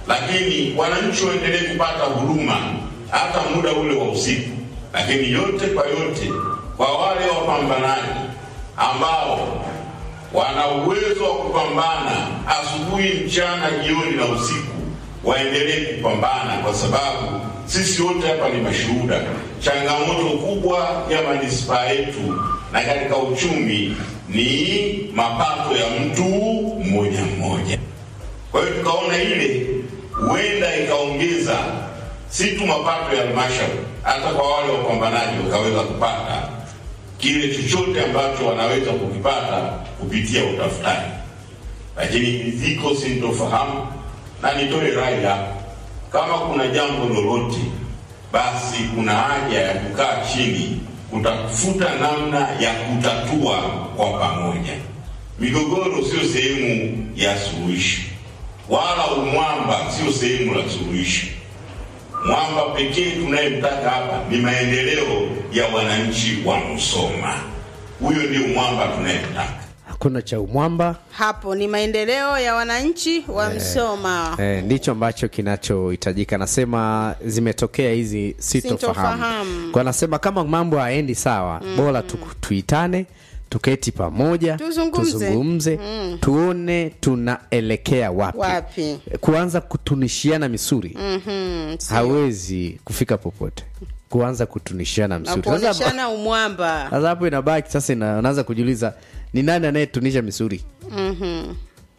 lakini wananchi waendelee kupata huduma hata muda ule wa usiku. Lakini yote kwa yote, kwa wale wapambanaji ambao wana uwezo wa kupambana asubuhi, mchana, jioni na usiku, waendelee kupambana, kwa sababu sisi wote hapa ni mashuhuda. Changamoto kubwa ya manispaa yetu na katika uchumi ni mapato ya mtu mmoja mmoja. Kwa hiyo tukaona ile huenda ikaongeza si tu mapato ya halmashauri, hata kwa wale wapambanaji wakaweza kupata kile chochote ambacho wanaweza kukipata kupitia utafutaji. Lakini ziko sintofahamu, na nitoe rai hapa, kama kuna jambo lolote, basi kuna haja ya kukaa chini kutafuta namna ya kutatua kwa pamoja. Migogoro sio sehemu ya suluhisho, wala umwamba sio sehemu la suluhisho. Mwamba pekee tunayemtaka hapa ni maendeleo ya wananchi wa Musoma. Huyo ndio mwamba tunayemtaka. hakuna cha umwamba hapo ni maendeleo ya wananchi wa Msoma. eh, ndicho ambacho kinachohitajika nasema zimetokea hizi sitofahamu Sintofahamu. kwa nasema kama mambo haendi sawa bora tu, tuitane tuketi pamoja Tuzungumze. tuzungumze tuone tunaelekea wapi, Wapi? kuanza kutunishiana misuri Mhm, sio. hawezi kufika popote kuanza kutunishiana na misuri Sasa- kuoneshana umwamba. sasa hapo inabaki sasa ina- unaanza kujiuliza ni nani anayetunisha misuri Mhm.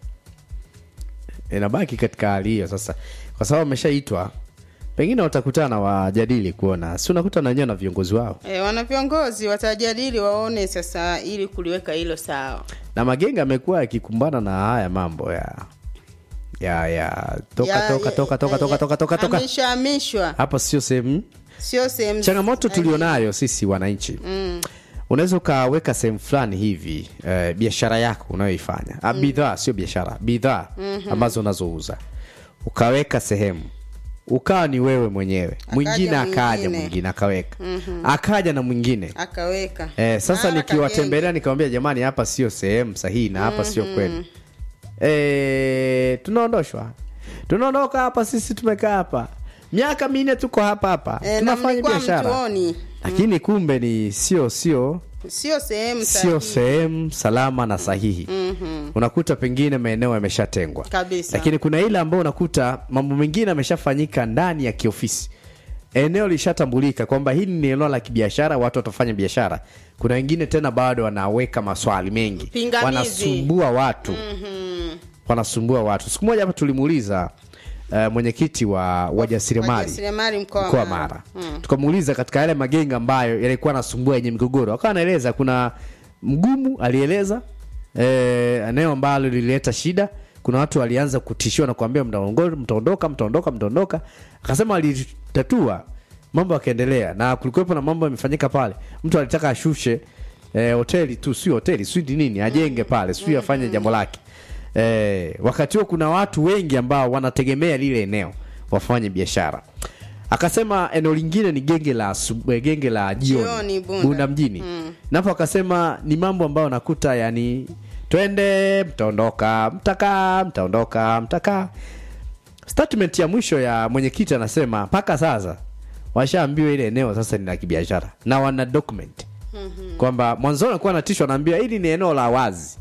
inabaki katika hali hiyo sasa kwa sababu wameshaitwa pengine watakutana wajadili kuona si unakuta na wenyewe na viongozi wao E, wana viongozi watajadili waone sasa ili kuliweka hilo sawa. na magenge amekuwa yakikumbana na haya mambo ya ya ya toka Ya- toka ya- toka toka ya- toka toka toka toka Hamishwa hapa sio sehemu sio sehemu changamoto sahihi. tulionayo sisi wananchi mm. unaweza ukaweka sehemu fulani hivi eh, biashara yako unayoifanya mm. bidhaa sio biashara bidhaa mm-hmm. ambazo unazouza ukaweka sehemu ukawa ni wewe mwenyewe mwingine akaja mwingine. mwingine akaweka mm-hmm. akaja na mwingine akaweka Eh, sasa Mara nikiwatembelea nikamwambia jamani hapa sio sehemu sahihi na hapa sio kweli eh, tunaondoshwa tunaondoka hapa sisi tumekaa hapa miaka minne tuko hapa hapa kagenge. E, na tunafanya mlikuwa biashara mtuoni lakini kumbe ni sio sio sio sehemu sio sahihi. sehemu salama na sahihi mm-hmm. unakuta pengine maeneo yameshatengwa Kabisa. lakini kuna ile ambayo unakuta mambo mengine yameshafanyika ndani ya kiofisi eneo lishatambulika kwamba hili ni eneo la kibiashara watu watafanya biashara kuna wengine tena bado wanaweka maswali mengi Pingamizi. wanasumbua watu mm-hmm. wanasumbua watu siku moja hapa tulimuuliza uh, mwenyekiti wa wajasiriamali Wajasiriamali mkoa wa mkoa wa Mara. Mara tukamuuliza katika yale magenge ambayo yalikuwa anasumbua yenye migogoro akawa anaeleza kuna mgumu alieleza eh, eneo ambalo lilileta shida kuna watu walianza kutishiwa na kuambia mtaongo- mtaondoka mtaondoka mtaondoka akasema alitatua mambo yakaendelea na kulikuwepo na mambo yamefanyika pale mtu alitaka ashushe eh, hoteli tu sio hoteli sio ni nini ajenge pale sio afanye jambo lake eh, wakati huo kuna watu wengi ambao wanategemea lile eneo wafanye biashara akasema eneo lingine ni genge la asubu- eh, genge la jioni Jioni, Bunda. bunda mjini mm. napo akasema ni mambo ambayo nakuta yani twende mtaondoka mtakaa mtaondoka mtakaa statement ya mwisho ya mwenyekiti anasema mpaka sasa washaambiwa ile eneo sasa ni la kibiashara na wana document mm-hmm. kwamba mwanzoni alikuwa anatishwa anaambiwa hili ni eneo la wazi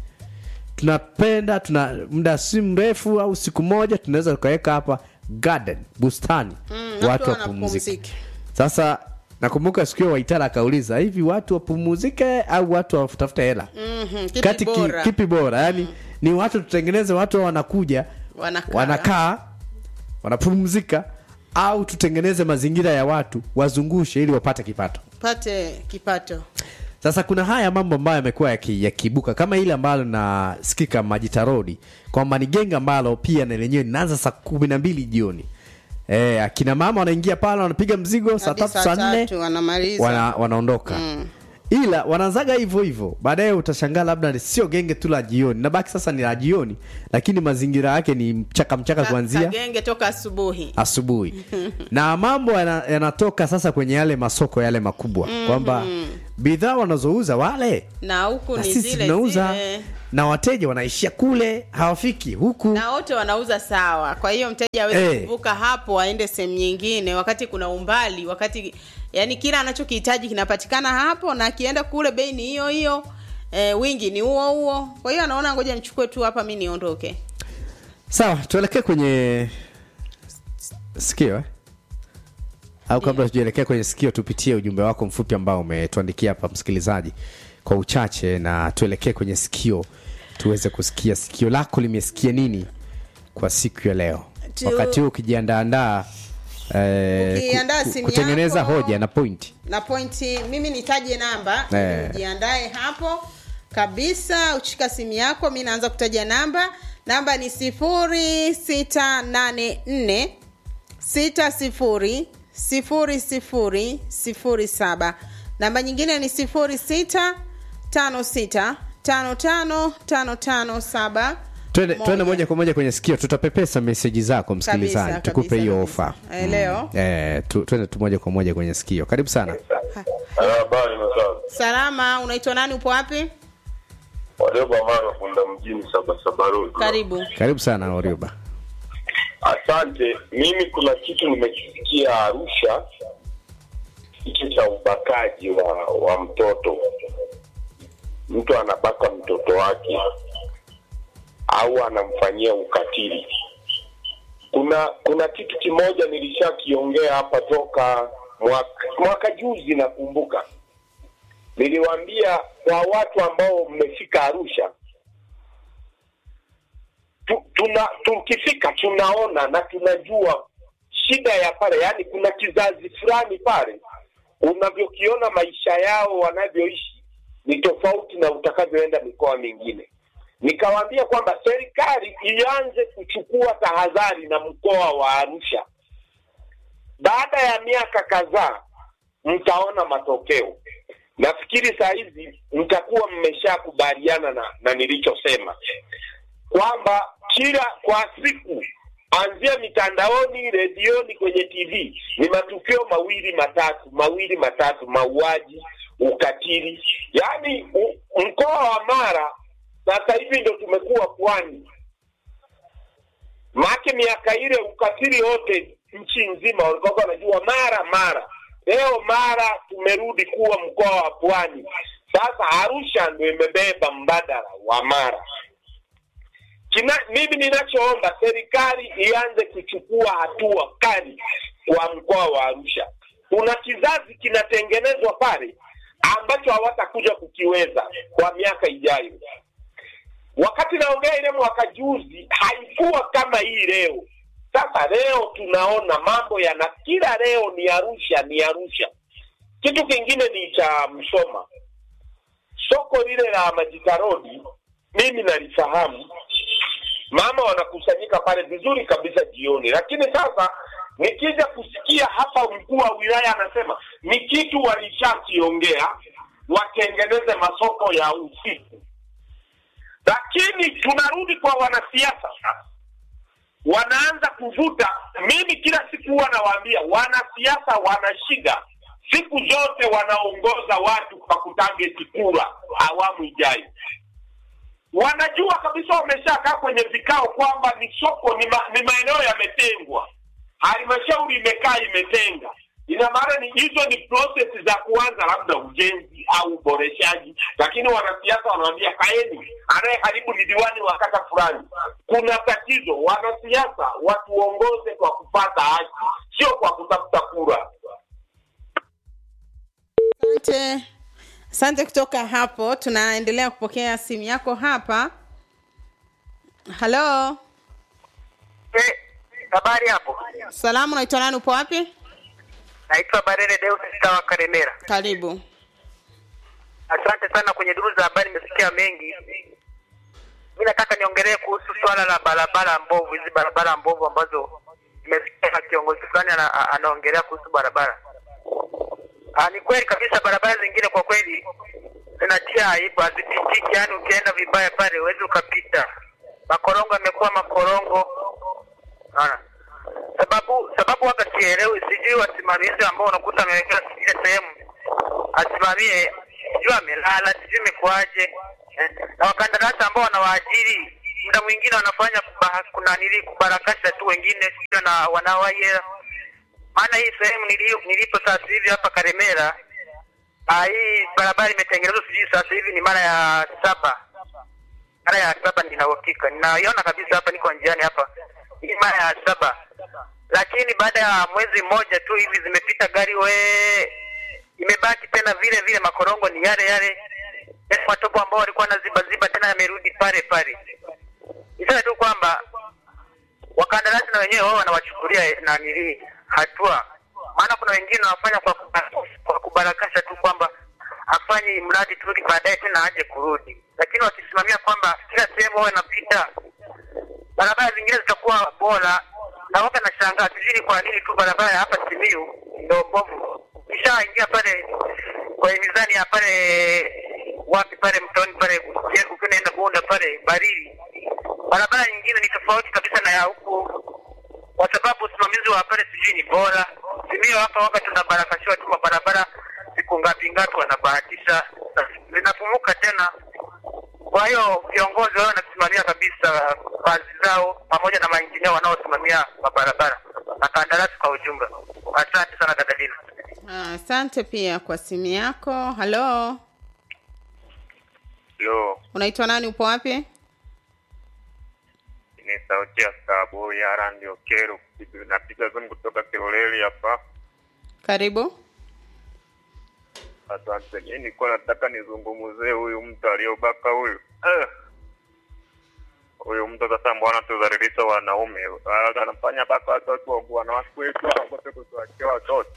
tunapenda tuna muda si mrefu au siku moja tunaweza tukaweka hapa garden bustani Mm, watu watu wapumzike wanapumzika. sasa nakumbuka siku hiyo waitara akauliza hivi watu wapumuzike au watu watafute hela Mhm, kipi kati ki- bora? kipi bora yani ni watu tutengeneze watu wanakuja Wanakaa. wanakaa wanapumzika au tutengeneze mazingira ya watu wazungushe ili wapate kipato pate kipato sasa kuna haya mambo ambayo yamekuwa yaki- yakiibuka kama ile ambalo nasikika majita rodi kwamba ni genge ambalo pia na lenyewe linaanza saa kumi na mbili jioni e, akina mama wanaingia pale wanapiga mzigo saa Hadi tatu saa saa nne tatu wanamaliza. wana, wanaondoka mm. ila wanaanzaga hivyo hivyo baadaye utashangaa labda ni sio genge tu la jioni nabaki sasa ni la jioni lakini mazingira yake ni mchaka mchaka Ka- kuanzia kagenge toka asubuhi asubuhi na mambo yana- yanatoka sasa kwenye yale masoko yale makubwa kwamba bidhaa wanazouza wale na huku na ni sisi zile tunauza zile na wateja wanaishia kule hawafiki huku na wote wanauza sawa kwa hiyo mteja awezi Eh. kuvuka hapo aende sehemu nyingine wakati kuna umbali wakati yani kila anachokihitaji kinapatikana hapo na akienda kule bei ni hiyo hiyo e, wingi ni huo huo kwa hiyo anaona ngoja nichukue tu hapa mi niondoke sawa tuelekee kwenye sikio eh? au kabla tujaelekea kwenye sikio tupitie ujumbe wako mfupi ambao umetuandikia hapa msikilizaji kwa uchache na tuelekee kwenye sikio tuweze kusikia sikio lako limesikia nini kwa siku ya leo Tu- wakati huu ukijiandaandaa eh, Ukiandaa ku- ku- simu kutengeneza yako. hoja na pointi na pointi mimi nitaje namba Eh. ili ujiandae hapo kabisa uchika simu yako mi naanza kutaja namba namba ni sifuri sita nane nne sita sifuri sifuri sifuri sifuri saba namba nyingine ni sifuri sita tano sita tano tano tano tano saba twende twende moja kwa moja kwenye sikio tutapepesa meseji zako msikilizaji Kabisa, tukupe kabisa, hiyo kabisa. ofa Eh, leo eh, tu, twende tu moja kwa moja kwenye sikio karibu sana Habari masawa. salama unaitwa nani upo wapi Walioba mara funda mjini Sabasaba Road. karibu karibu sana oriuba Asante. Mimi kuna kitu nimekisikia Arusha, kitu cha ubakaji wa, wa mtoto. Mtu anabaka mtoto wake au anamfanyia ukatili. Kuna kuna kitu kimoja nilishakiongea hapa toka mwaka, mwaka juzi nakumbuka. Niliwaambia kwa watu ambao mmefika Arusha tu, tuna tukifika tunaona na tunajua shida ya pale, yaani kuna kizazi fulani pale unavyokiona maisha yao wanavyoishi ni tofauti na utakavyoenda mikoa mingine. Nikawaambia kwamba serikali ianze kuchukua tahadhari na mkoa wa Arusha. Baada ya miaka kadhaa mtaona matokeo. Nafikiri saa hizi mtakuwa mmeshakubaliana na, na nilichosema kwamba kila kwa siku anzia mitandaoni, redioni, kwenye TV ni matukio mawili matatu, mawili matatu, mauaji, ukatili. Yaani u- mkoa wa Mara sasa hivi ndo tumekuwa pwani, maake miaka ile ukatili wote nchi nzima walikuwa wanajua Mara Mara. Leo Mara tumerudi kuwa mkoa wa pwani. Sasa Arusha ndo imebeba mbadala wa Mara. Kina, mimi ninachoomba serikali ianze kuchukua hatua kali kwa mkoa wa Arusha. Kuna kizazi kinatengenezwa pale ambacho hawatakuja kukiweza kwa miaka ijayo. Wakati naongea ile mwaka juzi haikuwa kama hii leo. Sasa leo tunaona mambo yana kila leo ni Arusha, ni Arusha. Kitu kingine ni cha Msoma, soko lile la Majita Road, mimi nalifahamu mama wanakusanyika pale vizuri kabisa jioni, lakini sasa nikija kusikia hapa mkuu wa wilaya anasema ni kitu walishakiongea watengeneze masoko ya usiku, lakini tunarudi kwa wanasiasa sasa, wanaanza kuvuta. Mimi kila siku huwa nawaambia wanasiasa wana shida, siku zote wanaongoza watu kwa kutageti kura awamu ijayo wanajua kabisa wameshakaa kwenye vikao kwamba ni soko ni, ma, ni maeneo yametengwa, halmashauri imekaa imetenga. Ina maana ni hizo ni process za kuanza labda ujenzi au uboreshaji, lakini wanasiasa wanawambia kaeni, anayeharibu ni diwani wa kata fulani. Kuna tatizo. Wanasiasa watuongoze kwa kupata haki, sio kwa kutafuta kura. asante asante kutoka hapo tunaendelea kupokea simu yako hapa halo Eh, habari hapo. salamu naitwa nani upo wapi Naitwa Barere Deus Stawa Karemera. karibu Asante sana kwenye duru za habari, nimesikia mengi. Mi nataka niongelee kuhusu swala la barabara mbovu, hizi barabara mbovu ambazo nimesikia kiongozi fulani ana, a- anaongelea kuhusu barabara. Ah, ni kweli kabisa, barabara zingine kwa kweli zinatia aibu, hazipitiki. Yani ukienda vibaya pale huwezi ukapita. Makorongo yamekuwa makorongo, naona sababu sababu waga sielewi, sijui wasimamizi ambao unakuta amewekewa ile sehemu asimamie, sijui amelala, sijui imekuwaje eh, na wakandarasi ambao wanawaajiri muda mwingine wanafanya kuba, kuna nili kubarakasha tu wengine sio na wanawaye maana hii sehemu nili- nilipo sasa hivi hapa Karemera ah, hii barabara imetengenezwa sijui sasa hivi ni mara ya saba mara ya saba nina uhakika ninaiona kabisa hapa niko njiani hapa hii mara ya saba lakini baada ya mwezi mmoja tu hivi zimepita gari we imebaki tena vile vile makorongo ni yale yale Yale matobo ambao walikuwa na ziba ziba tena yamerudi pale pale niseme tu kwamba wakandarasi na wenyewe wao wanawachukulia nanili hatua maana kuna wengine wanafanya kwa, kuba- kwa kubarakasha tu kwamba afanye mradi tu ili baadaye tena aje kurudi lakini wakisimamia kwamba kila sehemu wawe napita barabara zingine zitakuwa bora na waka nashangaa sijui kwa nini tu barabara ya hapa Simiyu ndio mbovu ishaingia pale kwenye mizani ya pale wapi pale mtoni pale ukienda kuunda pale Barili barabara nyingine ni tofauti kabisa na ya huku kwa sababu usimamizi wa pale sijui ni bora Simiyu hapa waka tunabarakashiwa tu mabarabara siku ngapi ngapi wanabahatisha na zinapumuka tena kwa hiyo viongozi wao wanasimamia kabisa kazi zao pamoja na mainjinia wanaosimamia mabarabara na kandarasi kwa ujumla. Asante sana dada Dina. Ah, asante pia kwa simu yako halo Lo, unaitwa nani upo wapi ni sauti ya Stabu ya Randi Okero. Napiga simu kutoka Kiloleli hapa. karibu Asante. Mimi nilikuwa nataka nizungumzie huyu mtu aliyobaka huyu. Eh. Huyu mtu sasa mbona tudhalilisha wanaume? Ah, Anafanya mpaka watoto wa wanawake wetu hawakote kutuachia watoto.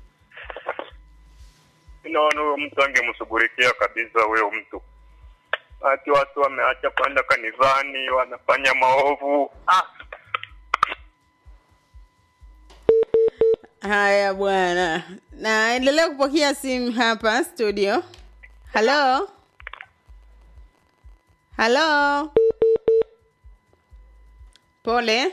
Naona huyo mtu angemshughulikia kabisa huyo mtu. Ati watu wameacha kwenda kanisani, wanafanya maovu. Ah, haya bwana naendelea kupokea simu hapa studio halo halo pole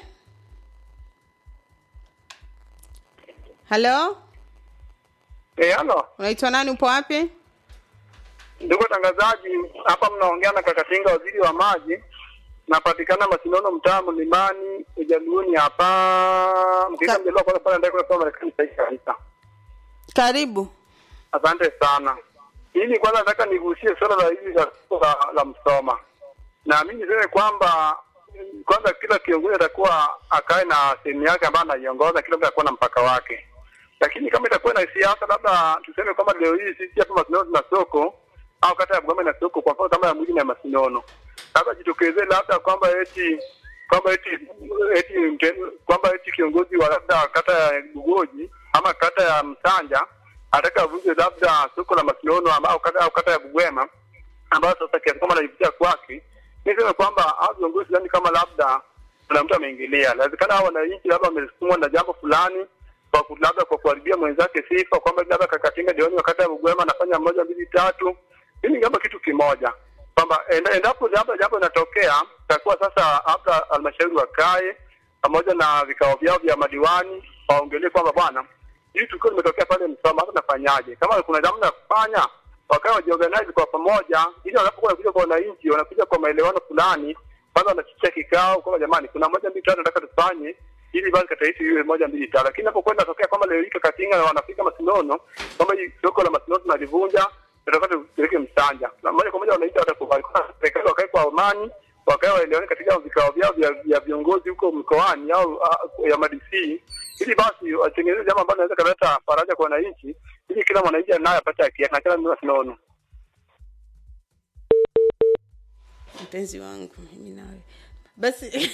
halo Eh, halo unaitwa nani upo wapi ndugu watangazaji, hapa mnaongea na Kakatinga, waziri wa maji. Napatikana Masinono, mtaa Mlimani, Ujaluoni hapa mkiita Ka- mjaliwa kwanza pale ndako kwa Marekani sahihi kabisa. karibu Asante sana. Hili kwanza nataka nigusie swala la hili la, la, la Msoma. Na mimi niseme kwamba mm, kwanza kila kiongozi atakuwa akae na sehemu yake ambayo anaiongoza, kila mtu atakuwa na mpaka wake. Lakini kama itakuwa na siasa, labda tuseme kwamba leo hii sisi hapa Masinono tuna soko au kata ya Bugama na soko, kwa mfano kama ya mwingine ya Masinono, labda jitokeze labda kwamba eti kwamba eti eti mte- kwamba eti kiongozi wa labda kata ya Bugoji ama kata ya Msanja ataka avunje labda soko la Masinono ama au kata, au kata ya Bugwema ambayo sasa kiasi kwamba anaipitia kwake, niseme kwamba hao viongozi sidhani kama labda kuna mtu ameingilia. Inawezekana hao wananchi labda wamesukumwa na jambo fulani kwa ku- labda kwa kuharibia mwenzake sifa, kwamba labda kakatinga jioni wakati ya Bugwema anafanya moja mbili tatu. Hili ni kama kitu kimoja kwamba enda- endapo labda jambo linatokea, itakuwa sasa labda halmashauri wakae pamoja na vikao vyao vya madiwani waongelee kwamba bwana, hili tukio limetokea pale Msoma, hapa nafanyaje? Kama kuna namna ya kufanya, wakawa wajiorganize kwa pamoja, ili wanapokuwa wanakuja kwa wananchi, wanakuja kwa maelewano fulani, kwanza wanachicha kikao kwamba jamani, kuna moja mbili tatu nataka tufanye ili basi kata yetu iwe moja mbili tatu. Lakini inapokwenda tokea kwamba leo hii Kakatinga na wanafika Masinono, kwamba hii soko la Masinono tunalivunja, tunataka tupeleke Msanja, na moja kwa moja wananchi watakubali, Kwa serikali wakae kwa amani, wakae waelewane katika vikao vyao vya vya viongozi huko mkoani au ah, ya madc ili basi watengeneze jambo ambalo naweza kaleta faraja kwa wananchi, ili kila mwananchi anaye apate haki yake na kila mtu Masinono. mpenzi wangu mimi nawe basi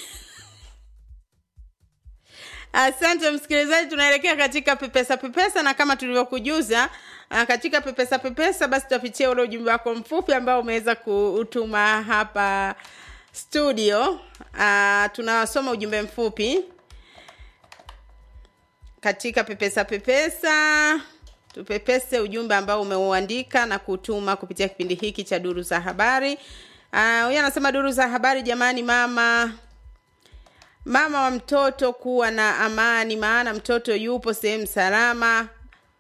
asante msikilizaji tunaelekea katika pepesa pepesa na kama tulivyokujuza ah, katika pepesa pepesa basi tutapitia ule ujumbe wako mfupi ambao umeweza kuutuma hapa studio uh, tunasoma ujumbe mfupi katika pepesa pepesa tupepese ujumbe ambao umeuandika na kutuma kupitia kipindi hiki cha duru za habari Ah, huyu anasema duru za habari jamani mama mama wa mtoto kuwa na amani maana mtoto yupo sehemu salama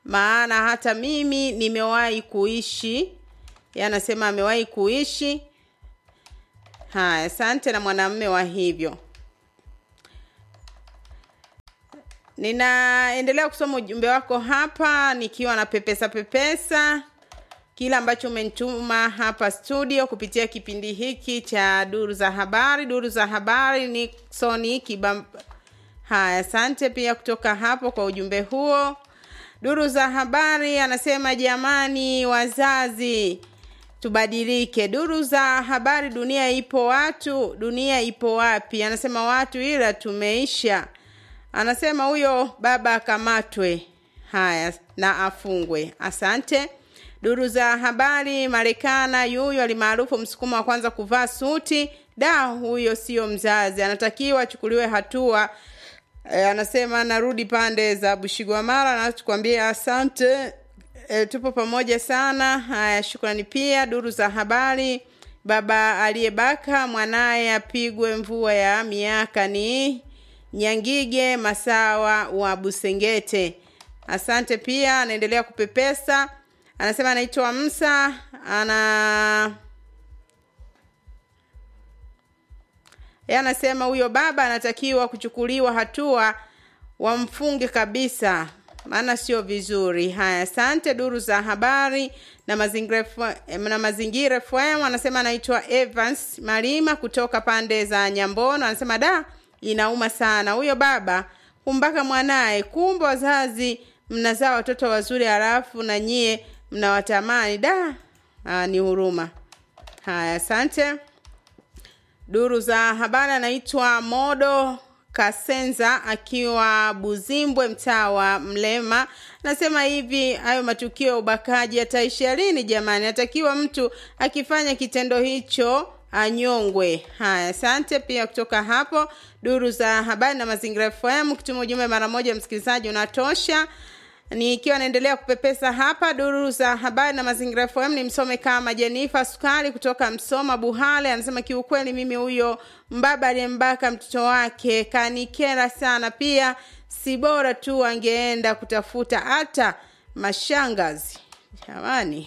maana hata mimi nimewahi kuishi Yeye anasema amewahi kuishi haya asante na mwanamme wa hivyo ninaendelea kusoma ujumbe wako hapa nikiwa na pepesa pepesa kile ambacho umenituma hapa studio kupitia kipindi hiki cha duru za habari duru za habari niksoni kibam haya asante pia kutoka hapo kwa ujumbe huo duru za habari anasema jamani wazazi tubadilike duru za habari dunia ipo watu dunia ipo wapi anasema watu ila tumeisha anasema huyo baba akamatwe haya na afungwe asante duru za habari marekana yuyo alimaarufu msukumo wa kwanza kuvaa suti da huyo sio mzazi anatakiwa achukuliwe hatua e, anasema narudi pande za bushigwamara na tukwambie asante e, tupo pamoja sana haya shukrani pia duru za habari baba aliyebaka mwanaye apigwe mvua ya miaka ni nyangige masawa wa busengete asante pia anaendelea kupepesa anasema anaitwa msa ana yeye anasema huyo baba anatakiwa kuchukuliwa hatua wamfunge kabisa maana sio vizuri haya asante duru za habari na mazingira F- na mazingira fm anasema anaitwa evans malima kutoka pande za nyambono anasema da inauma sana huyo baba kumbaka mwanaye kumbe wazazi mnazaa watoto wazuri halafu na nyie mnawatamani da Aa, ni huruma haya asante duru za habari anaitwa modo kasenza akiwa buzimbwe mtaa wa mlema nasema hivi hayo matukio ya ubakaji yataishia lini jamani atakiwa mtu akifanya kitendo hicho anyongwe haya asante pia kutoka hapo duru za habari na mazingira fm kutuma ujumbe mara moja msikilizaji unatosha nikiwa naendelea kupepesa hapa duru za habari na mazingira fm ni msome kama jenifa sukari kutoka msoma buhale anasema kiukweli mimi huyo mbaba aliyembaka mtoto wake kanikera sana pia si bora tu angeenda kutafuta hata mashangazi jamani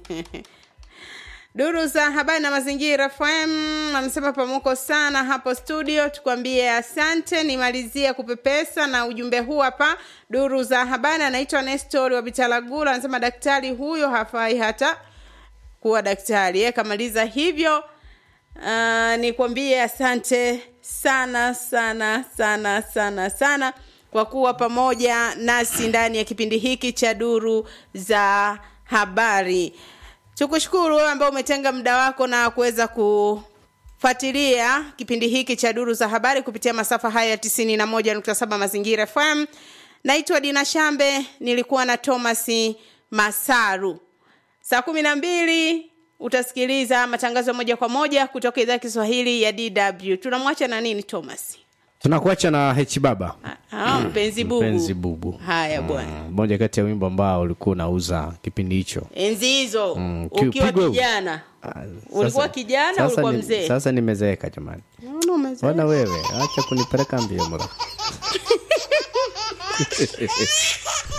duru za habari na mazingira fm anasema pamuko sana hapo studio tukwambie asante nimalizie kupepesa na ujumbe huu hapa duru za habari anaitwa nestori wa bitalagula anasema daktari huyo hafai hata kuwa daktari ye kamaliza hivyo uh, nikwambie asante sana sana sana sana sana kwa kuwa pamoja nasi ndani ya kipindi hiki cha duru za habari tukushukuru wewe ambao umetenga muda wako na kuweza kufuatilia kipindi hiki cha duru za habari kupitia masafa haya ya tisini na moja nukta saba mazingira fm naitwa dina shambe nilikuwa na thomas masaru saa kumi na mbili utasikiliza matangazo moja kwa moja kutoka idhaa ya kiswahili ya dw tunamwacha na nini thomas tunakuacha na h baba Ah, mpenzi bubu mpenzi bubu haya bwana Mm, moja kati ya wimbo ambao ulikuwa unauza kipindi hicho enzi hizo Mm, ukiwa kiupigwa- kijana Ah, ulikuwa sasa- kijana sasa ulikuwa ni- mzee sasa nimezeeka jamani Naona umezeeka. ona wewe acha kunipeleka mbio mra